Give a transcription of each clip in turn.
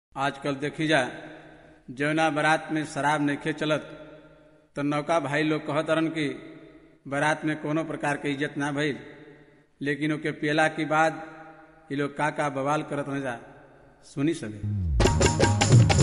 आजकल देखी जा जौना बारात में शराब नइखे चलत तो नौका भाई लोग कहत रन कि बारात में कोनो प्रकार के इज्जत ना भइल लेकिन ओके पियला के बाद ये लोग का का बवाल करत न जा सुनी सके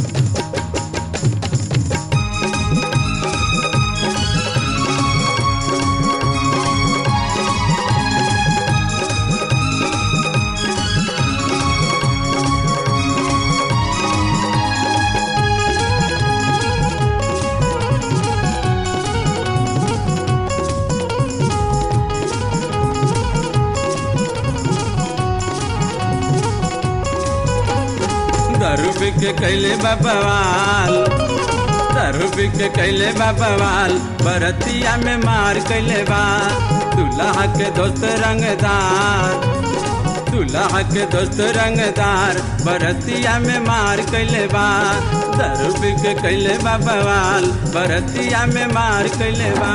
दारू पी के कैले बाबावाल दारू पी के कैले बाबावाल बरतिया में मार कैले बा दूल्हा के दोस्त रंगदार दूल्हा के दोस्त रंगदार बरतिया में मार कैले बा दारू पी के कैले बाबावाल बरतिया में मार कैले बा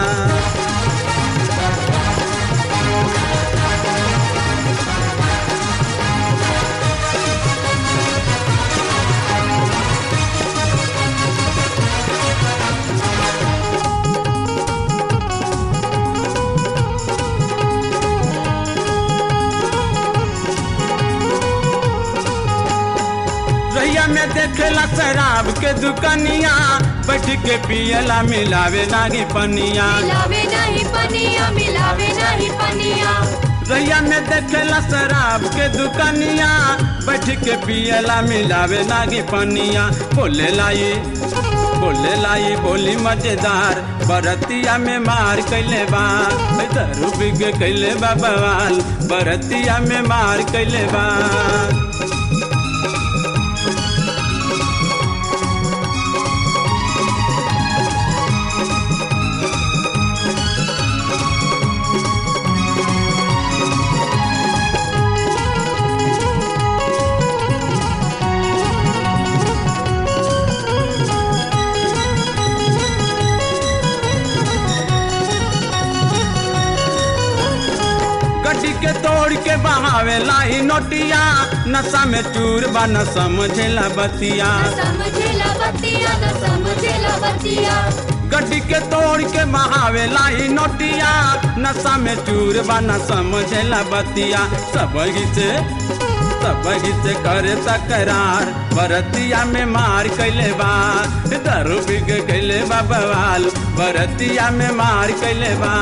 रैया में देखेला शराब के दुकनिया बैठ के पियला मिलावे लागी पनिया मिलावे नहीं पनिया मिलावे नहीं पनिया रैया में देखेला शराब के दुकनिया बैठ के पियला मिलावे लागी पनिया बोले लाई बोले लाई बोली मजेदार बरतिया में मार कैले बा दारू पी के कैले बा बवाल बरतिया में मार कैले बा गड्डी के तोड़ के बहावे लाई नोटिया नशा में चूर बा न समझेला बतिया न समझेला बतिया न समझेला बतिया गड्डी के तोड़ के बहावे लाई नोटिया नशा में चूर बा न समझेला बतिया सब से सब से करे तकरार बरतिया में मार कैले बा दारू पी के कैले बा बवाल बरतिया में मार कैले बा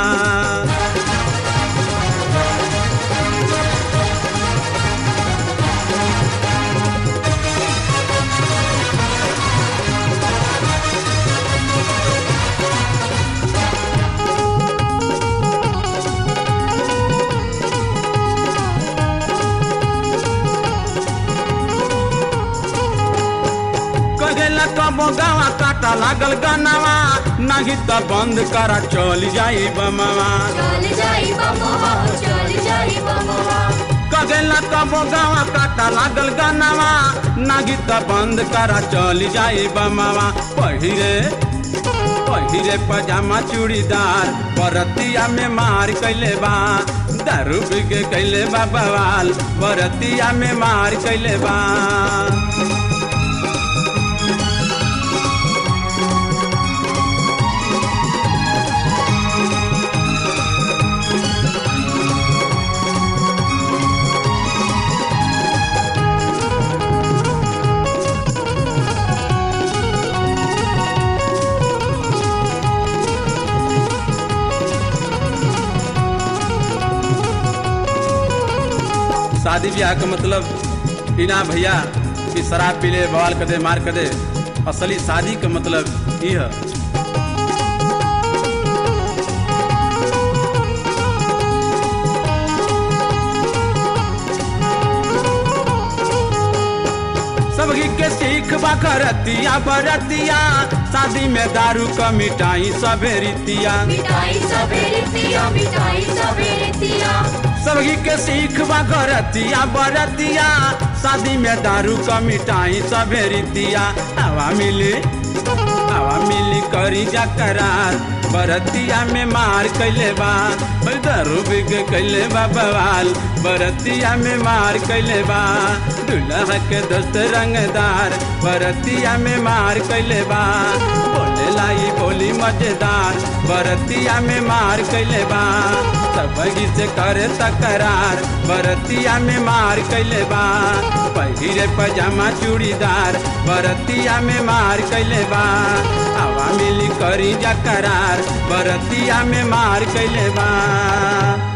कहेला कबो गावा काटा लागल गनावा नाही त बंद करा चल जाई बमवा चल जाई बमवा चल जाई बमवा कहेला कबो गावा काटा लागल गनावा नाही त बंद करा चल जाई बमवा पहिरे पहिरे पजामा चूड़ीदार बरतिया में मार कैले बा दारू पी के कैले बा बवाल बरतिया में मार कैले बा शादी ब्याह का मतलब इना भैया कि शराब पी ले बवाल कर दे मार कर दे असली शादी का मतलब ये है सबकी के सीख बखरतिया बरतिया शादी में दारू का मिठाई सबे रीतिया मिठाई सबेरे पिया मिठाई सबेरे पिया सबकी के सीख बरतिया बरतिया शादी में दारू का मिठाई सबे रीतिया हवा मिली हवा हवा मिली करी जा करार बरतिया में मार कैले बा ओए दारू पी के कैले बा बवाल बरतिया में मार कैले बा दुल्हा के दोस्त रंगदार बरतिया में मार कैले बा बोले लाई बोली मजेदार बरतिया में मार कैले बा सबगी से करे तकरार बरतिया में मार कैले बा पहिरे पजामा चूड़ीदार बरतिया में मार कैले बा हवा मिली करी जा करार बरतिया में मार कैले बा